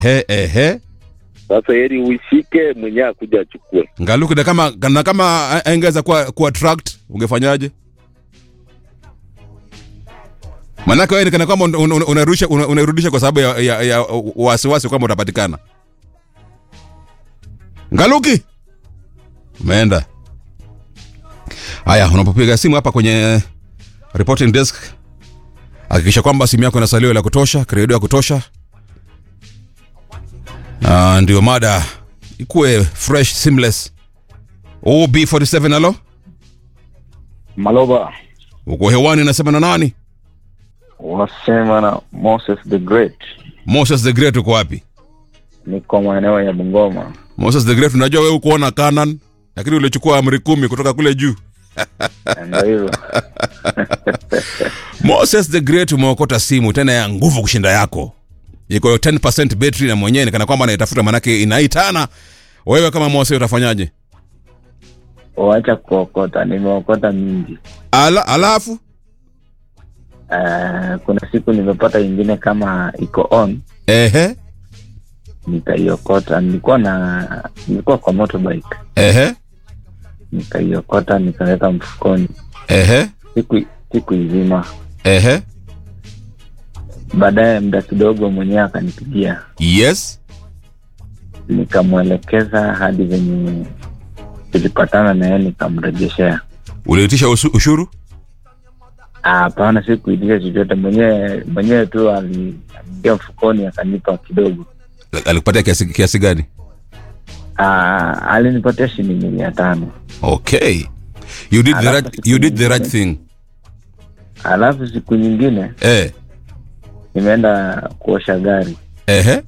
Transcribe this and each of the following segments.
He, ehe. Sasa heri uishike mwenyewe akuja achukue. Ngaluki na kama na kama angeweza kuwa kuwa tracked ungefanyaje? Manake wewe ni kana kwamba un- un- unarudisha una- unairudisha kwa sababu ya, ya, ya wasiwasi kwamba utapatikana. Ngaluki. Umeenda. Haya, unapopiga simu hapa kwenye reporting desk hakikisha kwamba simu yako ina salio la kutosha, kredo ya kutosha. Ah, ndio mada ikuwe fresh seamless. OB47 alo? Maloba Uko hewani nasema na nani? wasema na Moses the Great, Moses the Great uko wapi? niko maeneo ya Bungoma. Moses the Great unajua wewe ukuona Canaan lakini ulichukua amri kumi kutoka kule juu. Ndio hivyo Moses the Great umeokota simu tena ya nguvu kushinda yako. Iko 10% battery na mwenyewe ni kana kwamba anaitafuta manake inaitana. Wewe kama Moses utafanyaje? wacha kuokota, nimeokota mingi. Ala, alafu Uh, kuna siku nimepata ingine kama iko on, ehe nikaiokota. Nilikuwa na nilikuwa kwa motorbike, ehe nikaiokota nikaweka mfukoni, ehe siku siku izima. ehe Baadaye muda kidogo mwenyewe akanipigia, yes nikamwelekeza hadi venye tulipatana na yeye, nikamrejeshea uliitisha usu- ushuru Ah, Hapana, sikuitisha chochote, mwenyewe mwenyewe tu ali- aliingia mfukoni akanipa kidogo. alikupatia kiasi, kiasi gani Ah, alinipatia shilingi mia tano. okay you did the Alafu right, you did the right thing Alafu siku nyingine eh nimeenda kuosha gari, ehe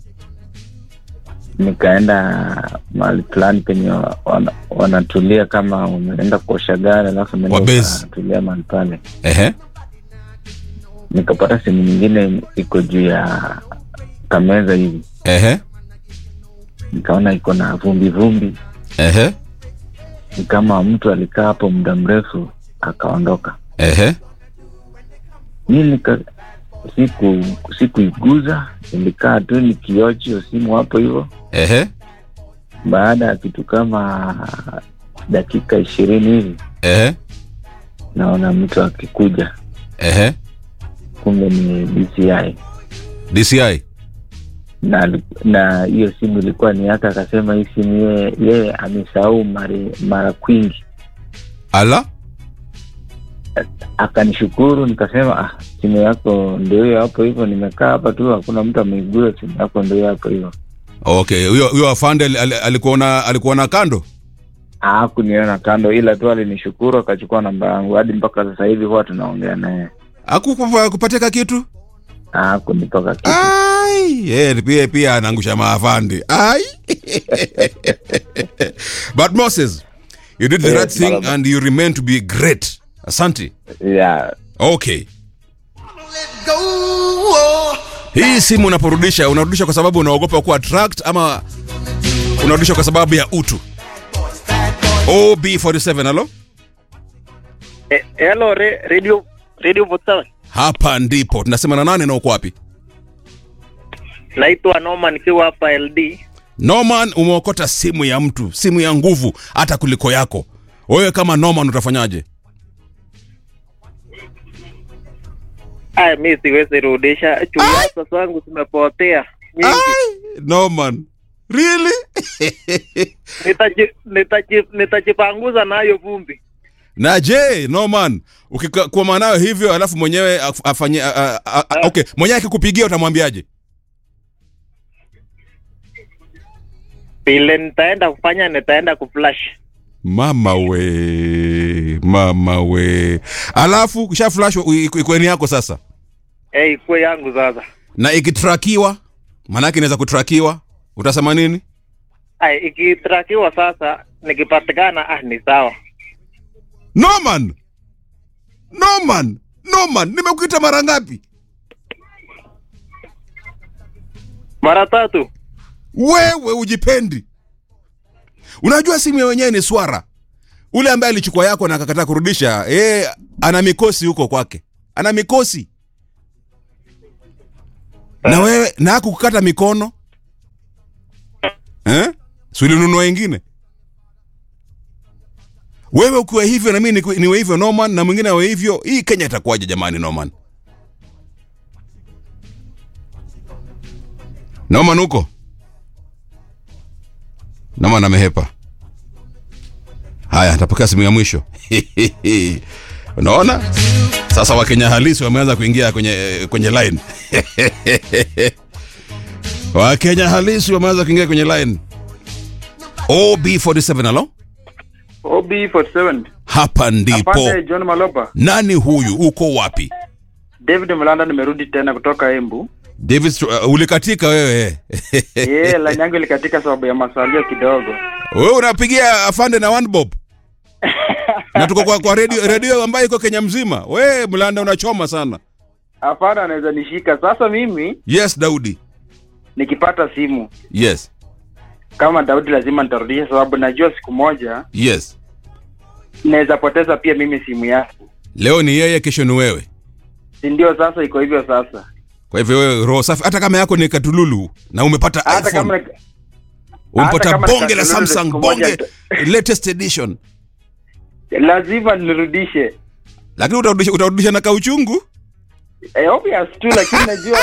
nikaenda mahali fulani penye wa- wana, wanatulia kama wameenda kuosha gari, alafu naenda Wabezi. wanatulia mahali pale, ehe nikapata simu nyingine iko juu ya kameza hivi, ehe nikaona iko na vumbi vumbi, ehe ni kama mtu alikaa hapo muda mrefu akaondoka. ehe mi nika siku sikuiguza nilikaa tu nikiochi hiyo simu hapo hivyo ehe baada ya kitu kama dakika ishirini hivi ehe naona mtu akikuja ehe kumbe ni dci DCI na na hiyo simu ilikuwa ni yake akasema hii simu yeye yeye amesahau mara mara kwingi ala akanishukuru nikasema ah, simu yako ndio hiyo hapo hivyo nimekaa hapa tu hakuna mtu ameiguza simu yako ndio hiyo hapo hivyo okay huyo huyo afande ali- ali- alikuona alikuona kando hakuniona kando ila tu alinishukuru akachukua namba yangu hadi mpaka sasa hivi huwa tunaongea naye akukupatia kitu hakunipaka kitu ai yeye pia pia anaangusha maafande ai but moses you did the Yes, right thing Malaba. and you remain to be great asante yeah. okay hii simu unaporudisha unarudisha kwa sababu unaogopa kuwa tracked ama unarudisha kwa sababu ya utu ob47 alo Eh, hello re, radio radio Votawe. hapa ndipo tunasema na nane na uko wapi Naitwa Noma nikiwa hapa LD. norman umeokota simu ya mtu simu ya nguvu hata kuliko yako wewe kama norman utafanyaje Aya, mi siwezi rudisha chuasa zangu zimepotea nyingi. Ai, norman really Nitaji- nitaji- Nitajipanguza nayo vumbi. na je norman ukikuwa nayo hivyo alafu mwenyewe af- afanye a- a- a- a- okay mwenyewe akikupigia utamwambiaje Vile nitaenda kufanya, nitaenda kuflash. mama we mama we alafu kisha flash ikweni yako sasa Eh, ikuwe yangu sasa. na ikitrakiwa maanake inaweza kutrakiwa utasema nini Aya, ikitrakiwa sasa, nikipatikana, ah, ni sawa. norman norman norman nimekuita mara ngapi Mara tatu. wewe ujipendi unajua simu ya wenyewe ni swara ule ambaye alichukua yako na akakataa kurudisha yeye ana mikosi huko kwake ana mikosi na wewe na akukukata mikono si ulinunua ingine wewe ukiwa hivyo na mimi niwe- niwe hivyo Norman na mwingine awe hivyo hii Kenya itakuwaje jamani Norman Norman huko Norman amehepa haya tapokea simu ya mwisho unaona sasa wakenya halisi wameanza kuingia kwenye kwenye line wakenya halisi wameanza kuingia kwenye line ob47 alo OB47. hapa ndipo Afande John Maloba. nani huyu uko wapi David Mlanda nimerudi tena kutoka Embu. david uh, ulikatika wewe Yeye line yangu ilikatika sababu ya masalio kidogo. wewe unapigia afande na one bob na tuko kwa, kwa redio redio ambayo iko kenya mzima we mlanda unachoma sana Afande anaweza nishika. Sasa mimi yes daudi nikipata simu yes kama Daudi lazima nitarudisha sababu najua siku moja yes naweza poteza pia mimi simu yangu. leo ni yeye kesho ni wewe Si ndio sasa iko hivyo sasa. kwa hivyo wewe roho safi hata kama yako ni katululu na umepata Hata iphone kama umepata kama ni bonge la katululu samsung siku moja bonge tu- latest edition lazima nirudishe. lakini utarudisha, utarudisha na kauchungu Eh, obvious tu lakini najua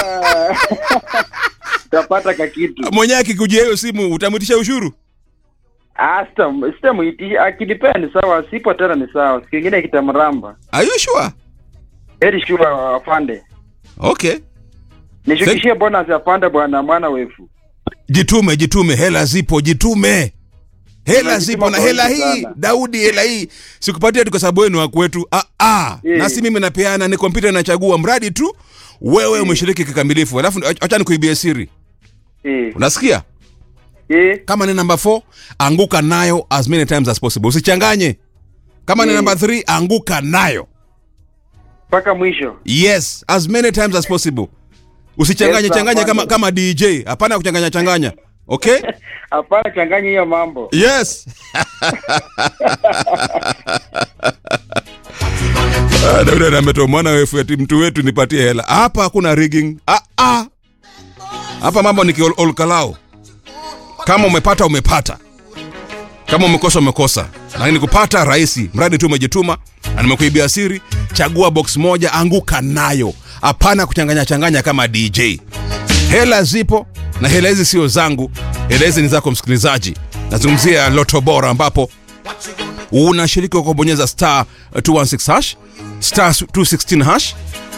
utapata kakitu. mwenyewe akikujia hiyo simu utamwitisha ushuru Ah, sita- sitamuitisha akilipea ni sawa, sipo tena ni sawa. Siku ingine kitamramba. are you sure Heri sure afande. okay Nishukishie bonus ya pande bwana mwana wefu. jitume jitume hela zipo jitume hela Tunajituma zipo na kwa hela wingi hii sana. daudi hela hii sikupatia tu kwa sababu wenu wa kwetu ah, ah. Eh. na si mimi napeana ni kompyuta inachagua mradi tu wewe umeshiriki kikamilifu alafu acha nikuibie siri Eh. unasikia Eh. kama ni namba 4 anguka nayo as many times as possible usichanganye kama ni Mm. namba 3 anguka nayo Mpaka mwisho. yes as many times as possible usichanganye Yes, changanye kama, afande. kama dj hapana kuchanganya changanya okay Hapana changanya hiyo mambo. yes Ah, Daudi ametoa mwana wefu ati mtu wetu nipatie hela hapa hakuna rigging ah, ah. hapa mambo ni kiolkalao kama umepata umepata kama umekosa umekosa lakini kupata rahisi mradi tu umejituma na nimekuibia siri chagua box moja anguka nayo hapana kuchanganya changanya kama dj hela zipo na hela hizi sio zangu hela hizi ni zako msikilizaji nazungumzia loto bora ambapo unashiriki kwa kubonyeza star 216 hash star 216 hash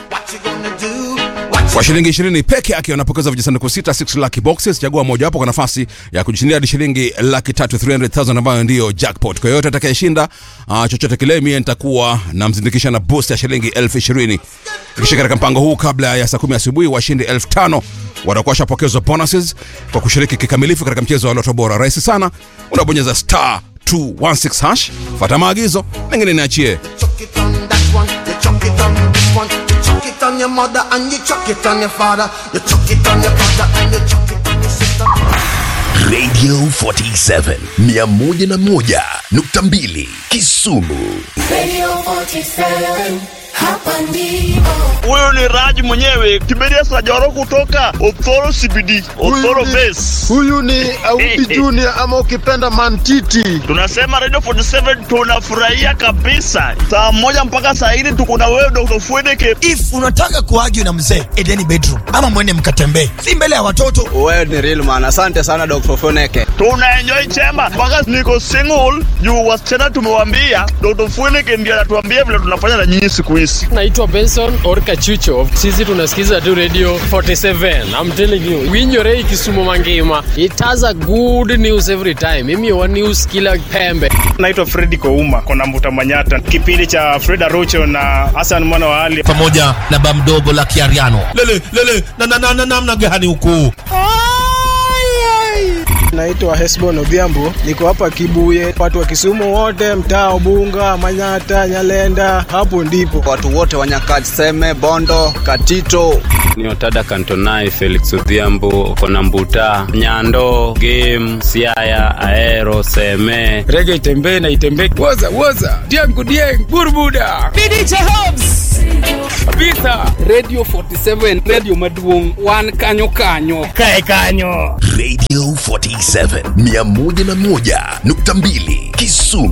kwa shilingi 20 peke yake unapokeza vijisanduku sita 6 lucky boxes chagua mojawapo kwa nafasi ya kujishindia hadi shilingi laki tatu 300000 ambayo ndiyo jackpot kwa yoyote atakayeshinda uh, chochote kile mie nitakuwa namzindikisha na boost ya shilingi elfu ishirini kisha katika mpango huu kabla ya saa kumi asubuhi washindi elfu tano watakuwa washapokezwa bonuses kwa kushiriki kikamilifu katika mchezo wa loto bora rahisi sana unabonyeza star 216 hash fata maagizo mengine niachie chuck it on that one, you chuck it on this one, you chuck it on your mother and you chuck it on your father, you chuck it on your brother and you chuck it on your sister. Radio 47 101.2 Kisumu. Radio 47, hapa ndipo. huyu ni Raj mwenyewe Kimedia Sajoro kutoka Othoro CBD, Othoro Base. huyu ni Auti Junior ama ukipenda Mantiti. Tunasema Radio 47 tunafurahia kabisa. Saa moja mpaka saa hili tuko na wewe Dr. Fwedeke. if unataka kuargue na mzee edeni bedroom ama mwende mkatembee si mbele ya watoto Wewe ni real man. Asante sana Dr. Foneke. Tuna enjoy chema mpaka niko single juu wasichana tumewambia Dr. Fwedeke ndiye anatuambia vile tunafanya na nyinyi siku hizi. naitwa benson orka chucho sisi tunasikiza tu radio 47 i'm telling you winyorei kisumu mangima it has a good news every time mimi wa news kila pembe naitwa fredi kouma kona mbuta manyata kipindi cha freda rocho na hasan mwana wa ali pamoja na bamdogo la kiariano lele lele na na na na namna gani huku Naitwa Hesbon Odhiambo, niko hapa Kibuye. Watu wa Kisumu wote, mtaa Ubunga, Manyata, Nyalenda, hapo ndipo Watu wote wa Nyakach, Seme, Bondo, Katito. ni otada kantonai felix odhiambo kona mbuta nyando game siaya aero seme rege itembee na itembee woza woza diangu dieng burbuda bidije hobs kabisa radio 47 radio maduong wan kanyo kanyo kae kanyo Radio 47 47 101.2 Kisumu